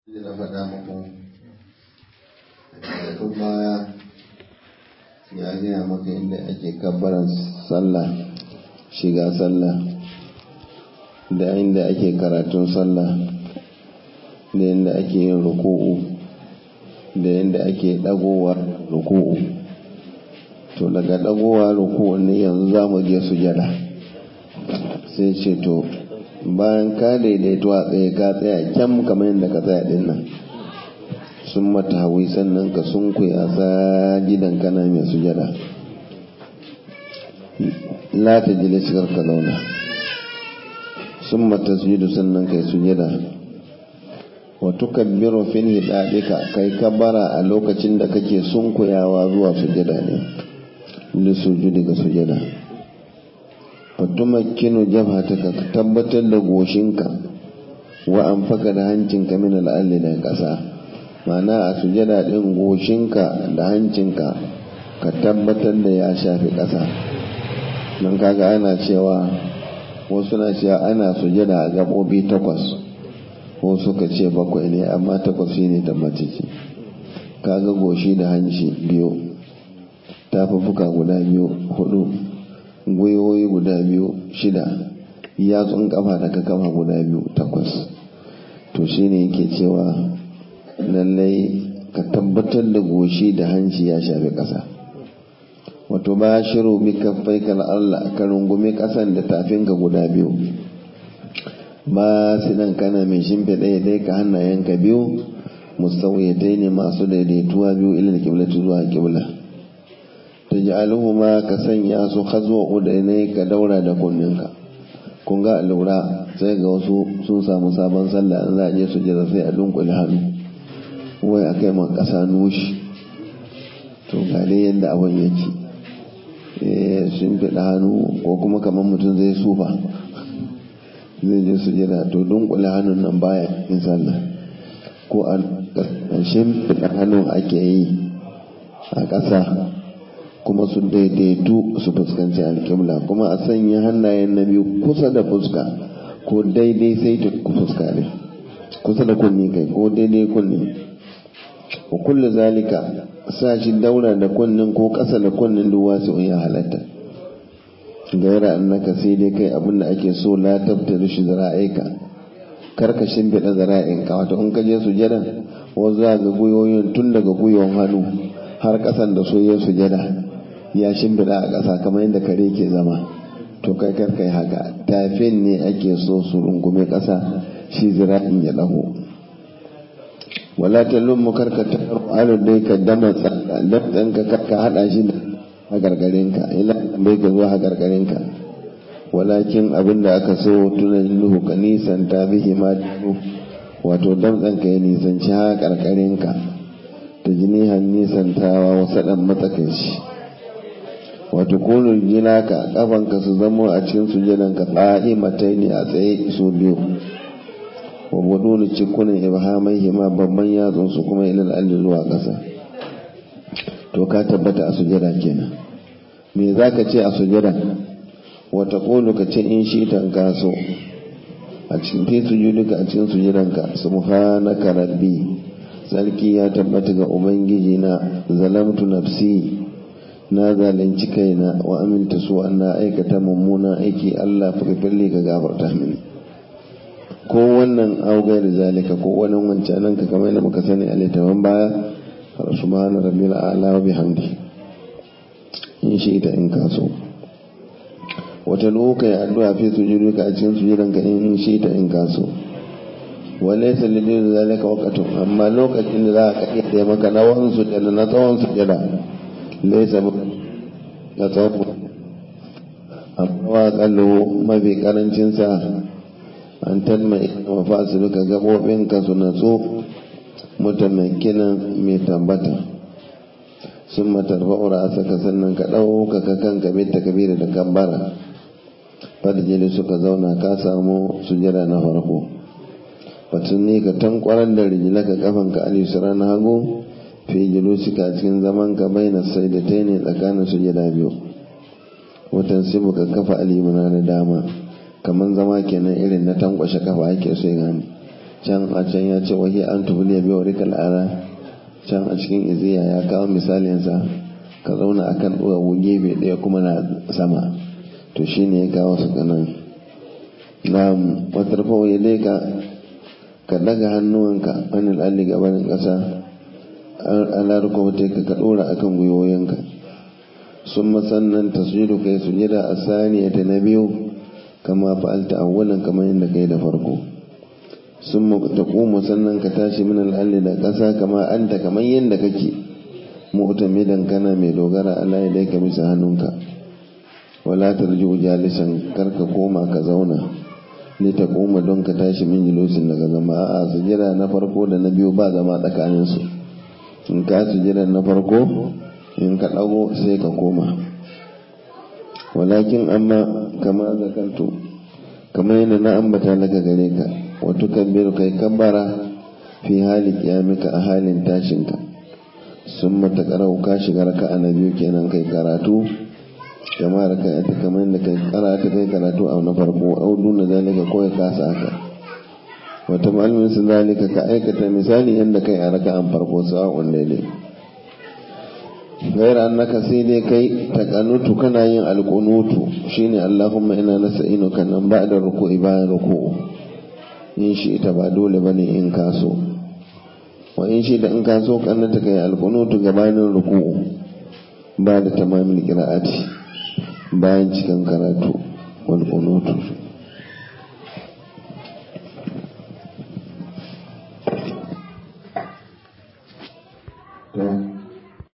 da na faɗa muku tun baya ya gaya maka inda ake kabbaran sallah shiga sallah da inda ake karatun sallah da inda ake yin ruku'u da inda ake ɗagowa ruku'u to daga ɗagowa ruku'u ne yanzu za mu je sujada sai ce to bayan ka daidaito a tsaye ka tsaya kyam kamar yadda ka tsaya din nan sun mata hawi sannan ka sun kuya gidan kana mai sujada la ta jile shigar ka zauna sun mata sujudu sannan kai sujada wa tukabbiru fil hidadika kai kabara a lokacin da kake sunkuyawa zuwa sujada ne li sujudi ga sujada fatumakkinu jabhataka ka tabbatar da goshinka wa anfaka da hancinka min al'alli da ƙasa ma'ana a sujada ɗin goshinka da hancinka ka tabbatar da ya shafi ƙasa don kaga ana cewa wasu na cewa ana sujada a gaɓoɓi takwas ko suka ce bakwai ne amma takwas shine tabbacici kaga goshi da hanci biyu tafafuka guda biyu hudu gwiwoyi guda biyu shida yatsun kafa da ka kafa guda biyu takwas to shine yake cewa lallai ka tabbatar da goshi da hanci ya shafi ƙasa wato ba shiru bi kaffai kan Allah ka rungumi ƙasan da tafinka guda biyu ba su dan kana mai shimfe ɗaya dai ka hannayenka biyu musawyatai ne masu daidaituwa biyu ilal kiblatu zuwa kibla taj'aluhuma ka sanya su khazwa udainai ka daura da kunninka kun ga lura sai ga wasu sun samu sabon sallah an za a je su jira sai a dunkule hannu wai a kai man kasa nushi to ga dai yadda abin yake sun fiɗa hannu ko kuma kamar mutum zai sufa zai je su jira to dunkule hannun nan baya yin sallah ko a shimfiɗa hannun ake yi a ƙasa kuma su daidaitu su fuskanci alƙibla kuma a sanya hannayen na biyu kusa da fuska ko daidai sai ta fuska ne kusa da kunni kai ko daidai kunni wa kullu zalika sa shi daura da kunnin ko ƙasa da kunnin duk wasu ya halatta gaira annaka sai dai kai abin da ake so la tabtaru shi zara'aika karka shimfiɗa zara'inka wato in ka je sujada wasu za ga gwiwoyin tun daga gwiwon hannu har ƙasan da soyayyar sujada ya shimfiɗa a ƙasa kamar yadda kare ke zama to kai kar kai haka tafin ne ake so su rungume ƙasa shi zira'in ya ɗago wala ta lummu karka ta alu dai ka dama tsada ka karka haɗa shi da hagargarinka ila bai ka zuwa hagargarinka walakin abin da aka so tunan nuhu ka nisan ta bihi ma wato damtsanka ya nisanci hagargarinka ta jinihan nisantawa wasu ɗan matsakaici wato kunul jinaka kafanka su zama a cikin sujadanka tsa'i matai ne a tsaye su biyu wa budulu cikunan ibhamai hima babban yatsun su kuma ilal alli zuwa ƙasa to ka tabbata a sujada kenan me zaka ce a sujada wata qulu ka ce in shi tanka so a cikin fi sujuduka a cikin sujadanka subhanaka rabbi sarki ya tabbata ga ubangiji na zalamtu nafsi na zalunci kaina wa aminta su na aikata mummunan aiki Allah firfirli ka gafarta mini ko wannan augai da zalika ko wannan wancanan ka kamar da muka sani a littafin baya subhana rabbil a'la wa bihamdi in shi ita in kaso wata loka ya addu'a fi sujuduka a cikin sujudanka in shi ita in kaso walaysa lidin zalika waqtun amma lokacin da za ka kayyade maka na wannan sujada na tsawon sujada laisa da tsawon amma kallo mafi karancinsa an talma ina mafasilu ka gaɓoɓinka su natsu mutamakinan mai tambata sun matarfa'ura a saka sannan ka ɗauka ka kan gabe ta kabira da kambara fadjili suka zauna ka samu sujada na farko batun ne ka tankwarar da rijilaka kafanka alisura na hagu fi julusika cikin zaman ka baina sai da ta ne tsakanin sujada biyu watan sibu ka kafa alimuna na dama kamar zama kenan irin na tankwashe kafa ake so gani can a can ya ce wahi an tubuliya bai wari kal'ara can a cikin iziya ya kawo misalinsa ka zauna akan ɗuwawu gefe ɗaya kuma na sama to shine ya kawo su kanan na watarfa ya leka ka daga hannuwanka wani alli gabanin ƙasa ala rukwata ka ka ɗora akan gwiwoyinka sun sannan tasjudu kai sujada a saniya ta na biyu kama fa'alta awwalan kamar yadda kai da farko sun taqumu sannan ka tashi min al'alli da ƙasa kama anta kamar yadda kake mu'tamidan kana mai dogara ala yadayka bisa hannunka wala tarju jalisan karka koma ka zauna ni ta koma don ka tashi min julusin daga zama a sujada na farko da na biyu ba zama tsakanin su in ka sujada na farko in ka dago sai ka koma walakin amma kama zakantu kamar yadda na ambata daga gare ka wato kabbiru kai kabbara fi hali kiyamika a halin tashinka sun mata karau ka shiga raka'a na biyu kenan kai karatu kama da kai ta kamar da kai karata kai karatu a na farko au duna zalika ko ya kasa haka wata malamin su zalika ka aikata misali yadda kai a raka'an farko sa'a'un daidai gaira annaka sai dai kai takanutu kana yin alkunutu shine allahumma ina nasta'inuka nan ba'da ruku'i bayan ruku'u in shi ita ba dole bane in kaso wa in shi da in kaso kannata kai alkunutu gabanin ruku'u ba da tamamin qira'ati bayan cikin karatu wal qunutu